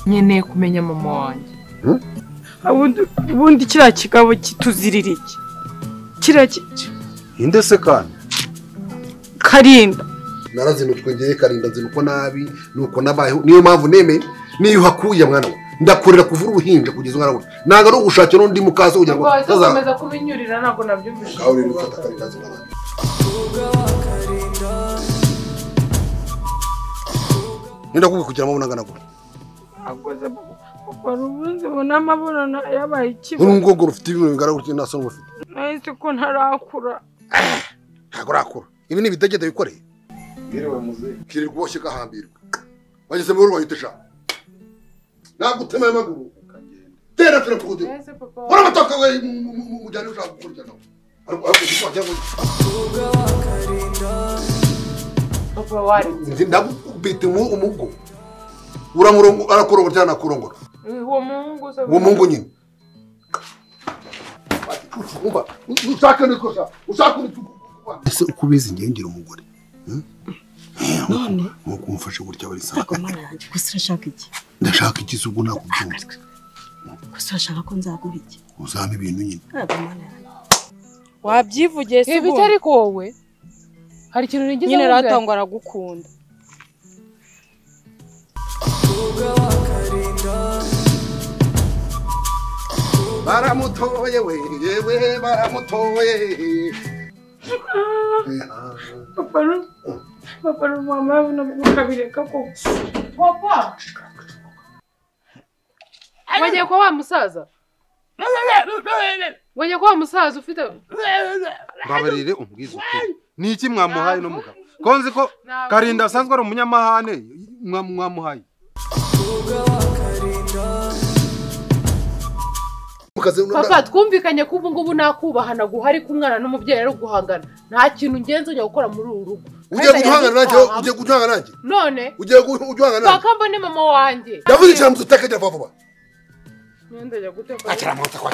nkeneye kumenya mama wanjye ubundi kiriya kigabo kituzirira iki kiriya ki- ninde se kandi karinda narazinutwe ngewe karinda nzinuko nabi nuko nabayeho niyo mpamvu nemeye niyo uhakuye mwana we ndakurira kuvura uruhinja kugeza umwana we ntabwo ari ugushakira n'undi mukaso kugira ngo rwose utaza ukomeza kubinyurira ntabwo nabyumvise aho rero ufata karinda nzinuko Nenda kubi kugira mabona ngana gura. akoze kugura ubundi ubona amabonano yabaye ikiba Uru ngogoro ufite ibintu bigaragara uti nta soni ufite. nahise ko ntarakura Ntabwo urakura. Ibi ni ibidegede bikoreye. Kirirwa uboshye gahambirwa. Bageze mu rugo yitesha. Nagutema amaguru. Tera tera kugudu. Ese papa Ora matoka we mujyane ushaka gukurya nawe. Ariko ariko ushaka cyangwa papa wari ndagubita mu umugo. Uramurongo arakorongora cyane akorongora. uwo muhungu se Uwo mungu nyine. Umva, ushaka nikosa. Ushaka nikosa. Ese uko ubizi ngengera umugore. none Nkuko umfashe gutya bari sawa. ntabwo mana yanjye gusa urashaka iki ndashaka igize ubwo nakubyumva gusa urashaka ko nzaguha iki uzampa ibintu nyine ntabwo mana yanjye wabyivugiye se ibi ubundi itari wowe hari ikintu nigeze nyine wumva? ratangwa aragukunda baramutoye we yewe baramutoye papa ru- papa ru- mama yabona mukabireka koko papa wongeye kuba wa musaza wongeye kuba wa musaza ufite mbabarire umbwize ukuri ni iki mwamuhaye no mugabo ko nzi ko karinda asanzwe ari umunyamahane mwa- mwamuhaye mukaze papa twumvikanye ko ubu ngubu nakubaha naguha ariko umwana n'umubyeyi ari uguhangana nta kintu ngenzi ujya gukora muri uru rugo ugiye kuduhangana nanjye wowe? ugiye kuduhangana nanjye none ugiye kuduhangana nanjye paka mbone mama wanjye ndavuze cyane mutu utakajya vuba vuba None ndajya guteka akira amanota kwa